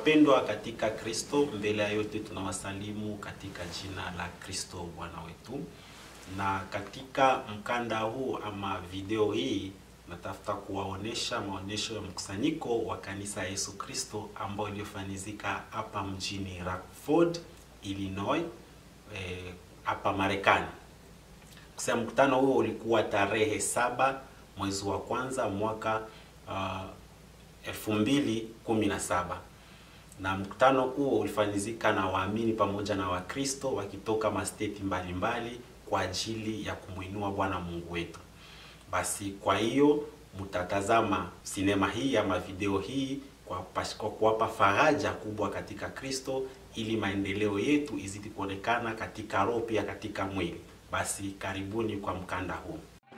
Wapendwa katika Kristo, mbele ya yote tunawasalimu katika jina la Kristo Bwana wetu. Na katika mkanda huu ama video hii natafuta kuwaonesha maonesho ya mkusanyiko wa kanisa ya Yesu Kristo ambao iliyofanyizika hapa mjini Rockford, Illinois hapa eh, Marekani. Kusema mkutano huo ulikuwa tarehe saba mwezi wa kwanza mwaka uh, elfu mbili kumi na saba na mkutano huo ulifanyizika na waamini pamoja na Wakristo wakitoka masteti mbalimbali kwa ajili ya kumwinua Bwana Mungu wetu. Basi kwa hiyo mtatazama sinema hii ama video hii kwa, kwa kuwapa faraja kubwa katika Kristo ili maendeleo yetu izidi kuonekana katika roho pia katika mwili. Basi karibuni kwa mkanda huu.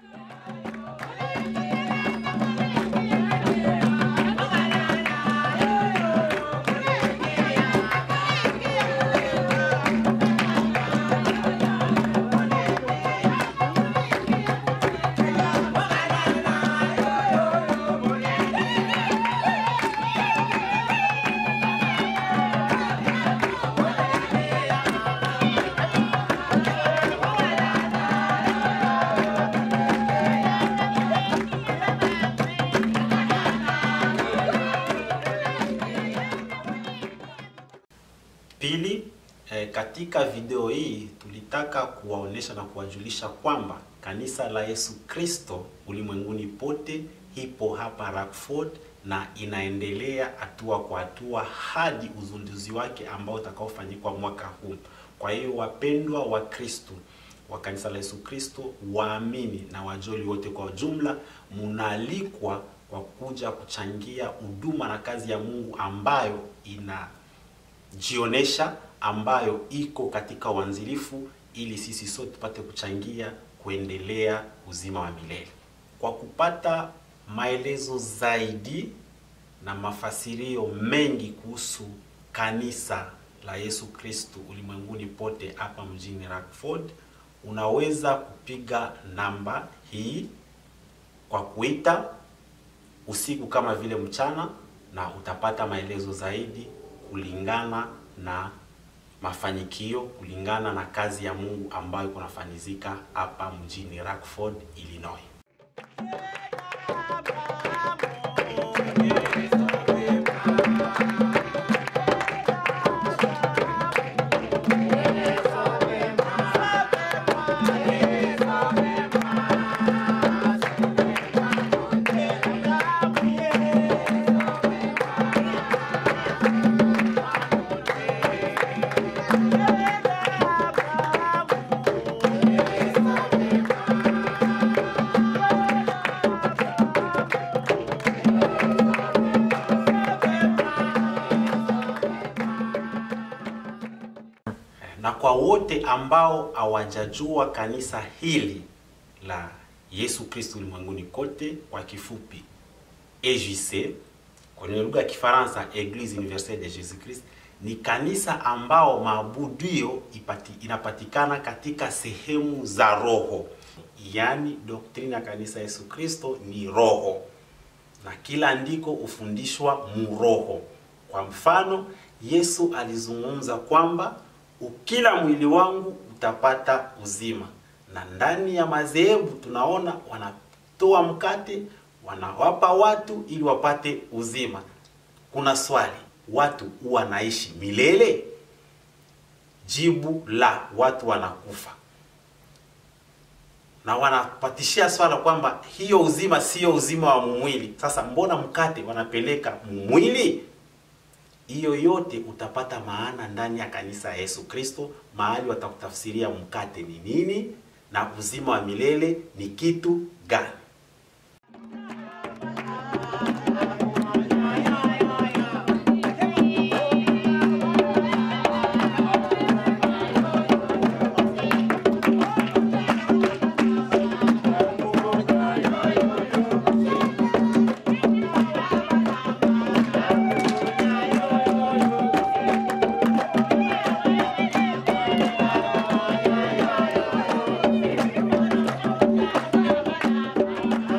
Pili, eh, katika video hii tulitaka kuwaonesha na kuwajulisha kwamba kanisa la Yesu Kristo ulimwenguni pote ipo hapa Rockford na inaendelea hatua kwa hatua hadi uzinduzi wake ambao utakaofanyikwa mwaka huu. Kwa hiyo wapendwa wa Kristo wa kanisa la Yesu Kristo, waamini na wajoli wote kwa ujumla, munaalikwa kwa kuja kuchangia huduma na kazi ya Mungu ambayo ina jionesha ambayo iko katika uanzilifu ili sisi sote tupate kuchangia kuendelea uzima wa milele. Kwa kupata maelezo zaidi na mafasirio mengi kuhusu kanisa la Yesu Kristo ulimwenguni pote hapa mjini Rockford, unaweza kupiga namba hii kwa kuita usiku kama vile mchana, na utapata maelezo zaidi kulingana na mafanikio kulingana na kazi ya Mungu ambayo kunafanyizika hapa mjini Rockford, Illinois. na kwa wote ambao hawajajua kanisa hili la Yesu Kristo ulimwenguni kote, kwa kifupi EJC, kwenye lugha ya Kifaransa Eglise Universelle de Jesus Christ, ni kanisa ambao maabudio ipati, inapatikana katika sehemu za roho, yaani doktrina ya kanisa Yesu Kristo ni roho, na kila andiko hufundishwa muroho. Kwa mfano, Yesu alizungumza kwamba ukila mwili wangu utapata uzima. Na ndani ya madhehebu tunaona wanatoa mkate wanawapa watu ili wapate uzima. Kuna swali, watu huwa naishi milele? Jibu la, watu wanakufa, na wanapatishia swala kwamba hiyo uzima sio uzima wa mumwili. Sasa mbona mkate wanapeleka mumwili? Hiyo yote utapata maana ndani ya kanisa ya Yesu Kristo, mahali watakutafsiria mkate ni nini na uzima wa milele ni kitu gani.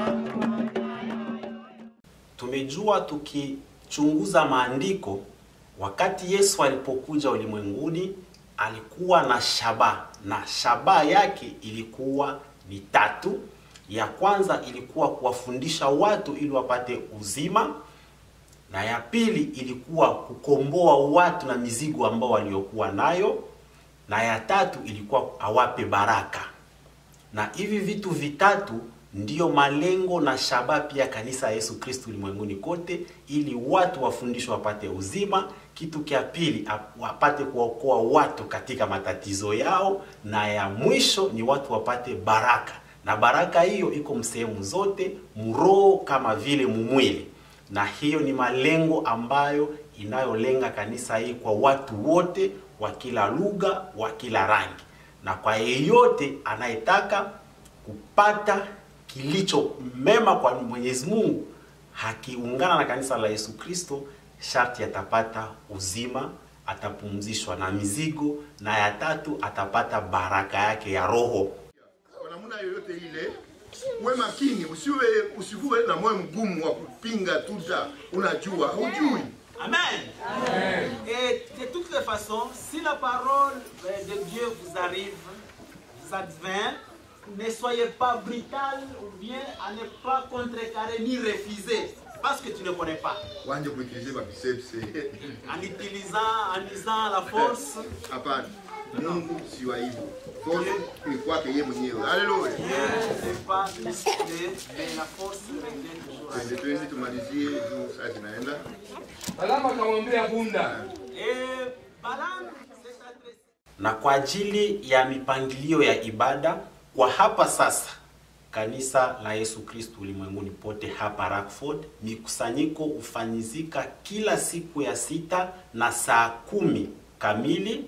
tumejua tukichunguza maandiko wakati Yesu alipokuja ulimwenguni alikuwa na shabaha, na shabaha yake ilikuwa ni tatu. Ya kwanza ilikuwa kuwafundisha watu ili wapate uzima, na ya pili ilikuwa kukomboa watu na mizigo ambao waliokuwa nayo, na ya tatu ilikuwa awape baraka. Na hivi vitu vitatu ndiyo malengo na shabaha pia kanisa ya Yesu Kristo ulimwenguni kote, ili watu wafundishwe wapate uzima. Kitu kia pili wapate kuwaokoa watu katika matatizo yao, na ya mwisho ni watu wapate baraka, na baraka hiyo iko msehemu zote, mroho kama vile mumwili, na hiyo ni malengo ambayo inayolenga kanisa hii kwa watu wote wa kila lugha, wa kila rangi, na kwa yeyote anayetaka kupata kilicho mema kwa Mwenyezi Mungu hakiungana na kanisa la Yesu Kristo, sharti atapata uzima, atapumzishwa na mizigo, na ya tatu atapata baraka yake ya roho. Kwa namna yoyote ile, uwe makini, usiwe usikuwe na moyo mgumu wa kupinga tuta, unajua hujui. Amen. Et de toutes les façons, si la parole euh, de Dieu vous arrive, vous advint, ne soyez pas brutal ou bien à ne pas contrecarrer ni refuser parce que tu ne connais pas. Wanje kuikilize ba biceps. En utilisant, en usant la force, Hapana. Mungu si wa hivyo. Force ni kwake yeye mwenyewe. Haleluya. Dieu n'est pas musclé, mais la force revient toujours à Twende lui. twende tumalizie juu saa zinaenda. Balaamu akamwambia punda, Et Balaam s'est adressé na kwa ajili ya mipangilio ya ibada kwa hapa sasa kanisa la Yesu Kristo ulimwenguni pote hapa Rockford, mikusanyiko hufanyizika kila siku ya sita na saa kumi kamili,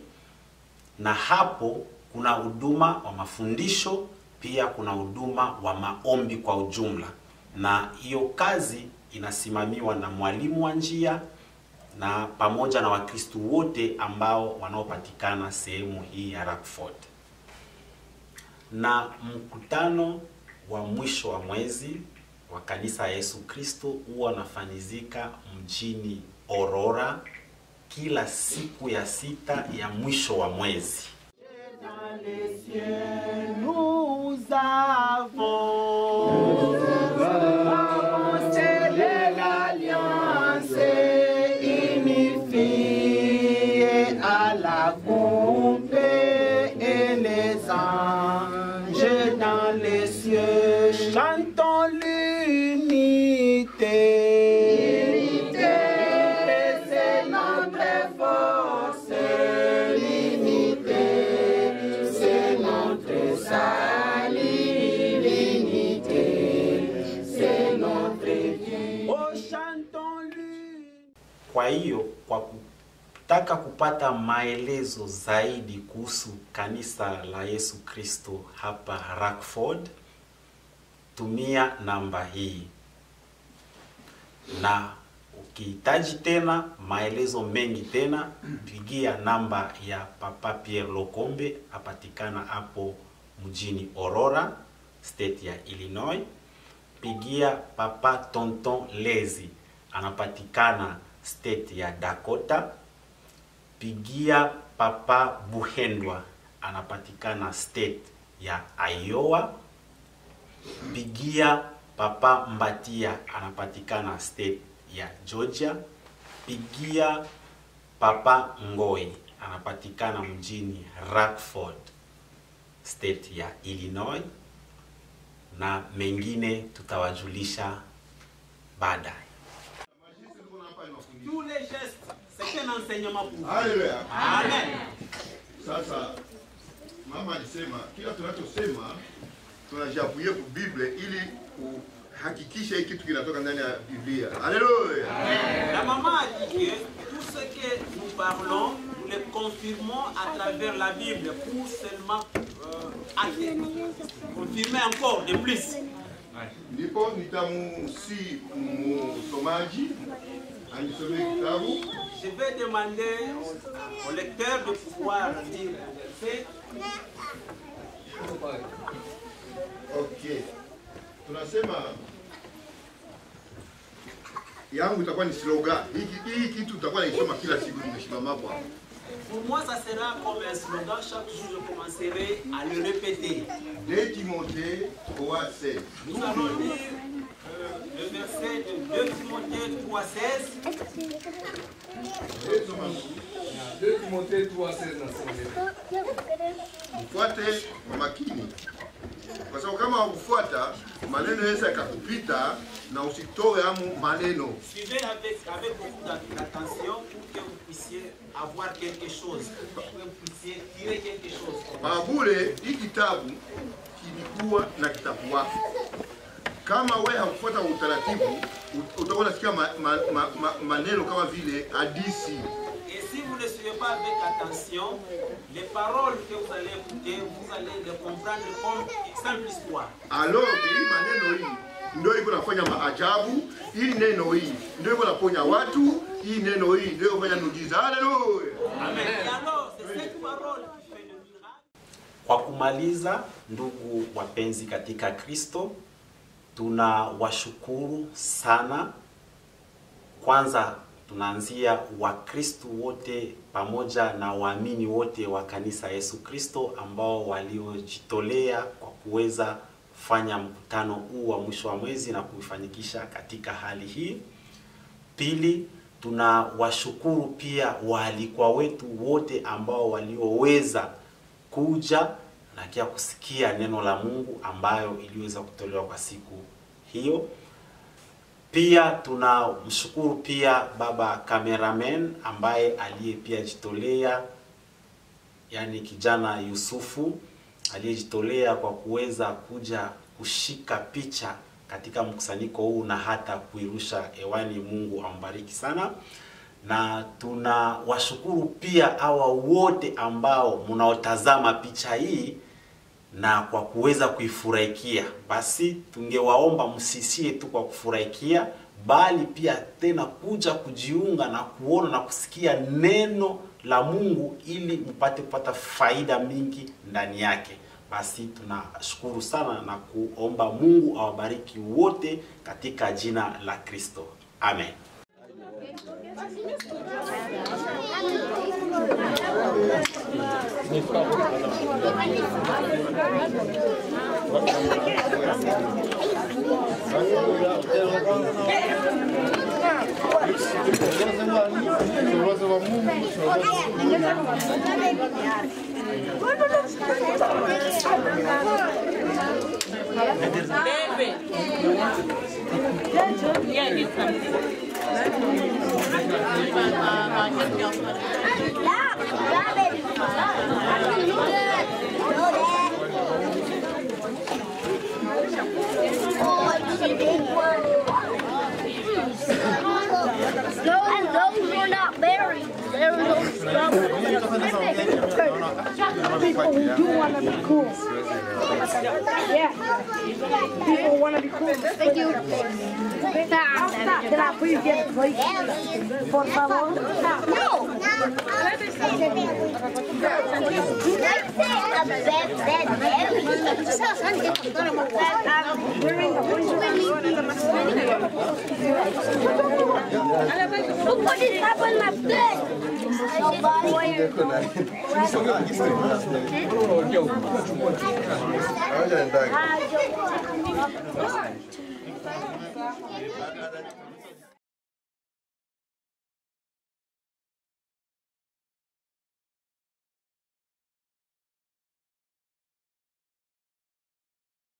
na hapo kuna huduma wa mafundisho, pia kuna huduma wa maombi kwa ujumla, na hiyo kazi inasimamiwa na mwalimu wa njia na pamoja na Wakristo wote ambao wanaopatikana sehemu hii ya Rockford. Na mkutano wa mwisho wa mwezi wa kanisa ya Yesu Kristo huwa unafanyizika mjini Aurora kila siku ya sita ya mwisho wa mwezi. Nous avons scellé l'alliance unifiée à la coupe et les anges dans les cieux chantons l'unité. C'est notre force, l'unité, c'est notre salut, l'unité, c'est notre Dieu. Oh, chantons l'unité. Kwa hiyo kwa kutaka kupata maelezo zaidi kuhusu kanisa la Yesu Kristo hapa Rockford, tumia namba hii, na ukihitaji tena maelezo mengi tena, pigia namba ya Papa Pierre Lokombe, apatikana hapo mjini Aurora, state ya Illinois. Pigia Papa Tonton Lezi, anapatikana state ya Dakota. Pigia Papa Buhendwa, anapatikana state ya Iowa. Pigia Papa Mbatia, anapatikana state ya Georgia. Pigia Papa Ngoi, anapatikana mjini Rockford, state ya Illinois, na mengine tutawajulisha baadaye. Tous les gestes, c'est un enseignement pour vous. Haleluya. Amen. Sasa mama alisema kila tunachosema tunajiapuye ku Biblia ili kuhakikisha hii kitu kinatoka ndani ya Biblia. Haleluya. La maman a dit que tout ce que nous parlons, nous le confirmons à travers la Bible pour seulement euh, acter- confirmer encore de plus. Ndipo nitamusi msomaji anisomee kitabu Je vais demander au, au lecteur de pouvoir lire le verset. Okay. Tunasema yangu itakuwa ni slogan. Hii hii kitu utakuwa naisoma kila siku nimesimama hapo hapo. Pour moi, ça sera comme un slogan. Chaque jour, je commencerai à le répéter. 2 Timothée 3 16. Nous allons lire euh, le verset de 2 Timothée 3, 16. Soma 2 Timothée 3, 16 nasema hivi. Mfuate kwa makini, kwa sababu kama hukufuata maneno yanaweza yakakupita na usitoe amu maneno. Suivez avec, avec beaucoup d'attention pour que vous puissiez avoir quelque chose, pour que vous puissiez tirer quelque chose. Babule, hii kitabu kilikuwa na kitabu wake. Kama wewe haukufuata utaratibu, ut- utakuwa unasikia ma, ma, ma, ma, maneno kama vile hadisi. Et si vous ne suivez pas avec attention, les paroles que vous allez écouter, vous allez les comprendre comme simple histoire. Alors hii maneno hii ndio iko nafanya maajabu. Hii neno hii ndio iko naponya watu. Hii neno hii ndio iko nafanya miujiza. Haleluya! Amen. Et alors, c'est cette parole qui fait le miracle. Kwa kumaliza, ndugu wapenzi katika Kristo, tunawashukuru sana. Kwanza tunaanzia Wakristo wote pamoja na waamini wote wa kanisa Yesu Kristo ambao waliojitolea kwa kuweza kufanya mkutano huu wa mwisho wa mwezi na kuifanikisha katika hali hii. Pili, tunawashukuru pia waalikwa wetu wote ambao walioweza kuja na kia kusikia neno la Mungu ambayo iliweza kutolewa kwa siku hiyo. Pia tunamshukuru pia baba cameraman ambaye aliye pia jitolea, yani kijana Yusufu aliyejitolea kwa kuweza kuja kushika picha katika mkusanyiko huu na hata kuirusha hewani. Mungu ambariki sana, na tunawashukuru pia hawa wote ambao mnaotazama picha hii na kwa kuweza kuifurahikia. Basi tungewaomba msisie tu kwa kufurahikia, bali pia tena kuja kujiunga na kuona na kusikia neno la Mungu ili mpate kupata faida mingi ndani yake. Basi tunashukuru sana na kuomba Mungu awabariki wote katika jina la Kristo. Amen. Yeah, get some. And those were not berries. They were those People who do want to be cool. Yeah. People want to be cool. Thank you. I'll stop. Can I please get a plate? Por favor. No. Look what is happening up there. Hawajaendaga. Nobody.